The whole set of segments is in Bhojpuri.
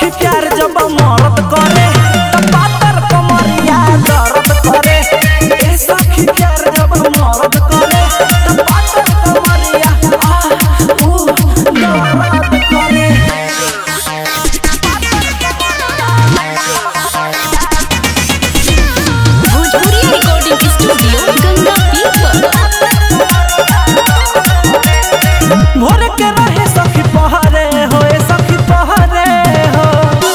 सखी प्यार जब मरद करे त पातर कमरिया दर्द करे ए सखी प्यार जब मरद करे त पातर कमरिया आ ऊ दर्द करे भोजपुरी रिकॉर्डिंग स्टूडियो गंगा पीपर भोर के रहे सखी पहरे हो ए सखी पहरे हो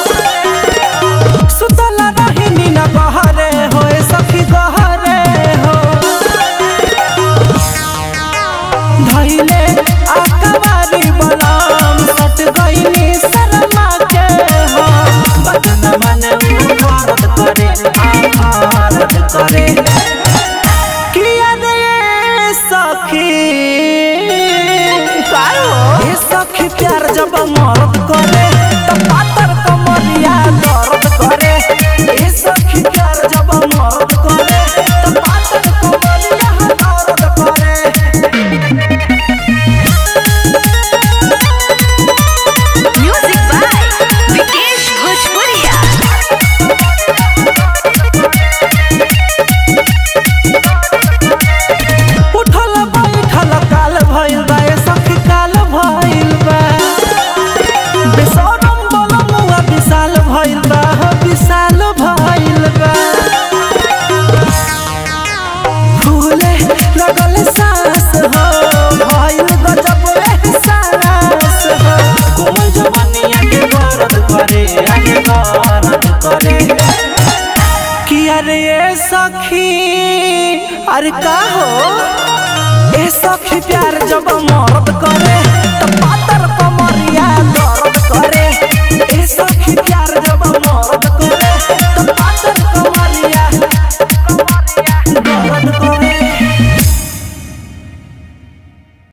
सुतला रही नीना गहरे हो ए सखी गहरे हो धैले आकवारी बलाम सट गईनी शर्मा के हो बदन मन भारत करे आ भारत करे किया रे सखी ए सखी प्यार जब मरद करे त पातर कमरिया दर्द करे ए सखी प्यार जब मरद करे त पातर कमरिया दर्द करे म्यूजिक बाय विकेश भोजपुरिया उठल बैठल काल भइल बा ए सखी काल भइल बा बेसरम बलमुआ विशाल भइल बा हो विशाल भइल बा फूले लगल सांस हो भइल गजब एहसास हो कोमल जवानिया के गरद करे आगे गरद करे कि अरे ए सखी अरे का हो ए सखी प्यार जब मरद करे त पातर कमरिया दर्द करे ए सखी प्यार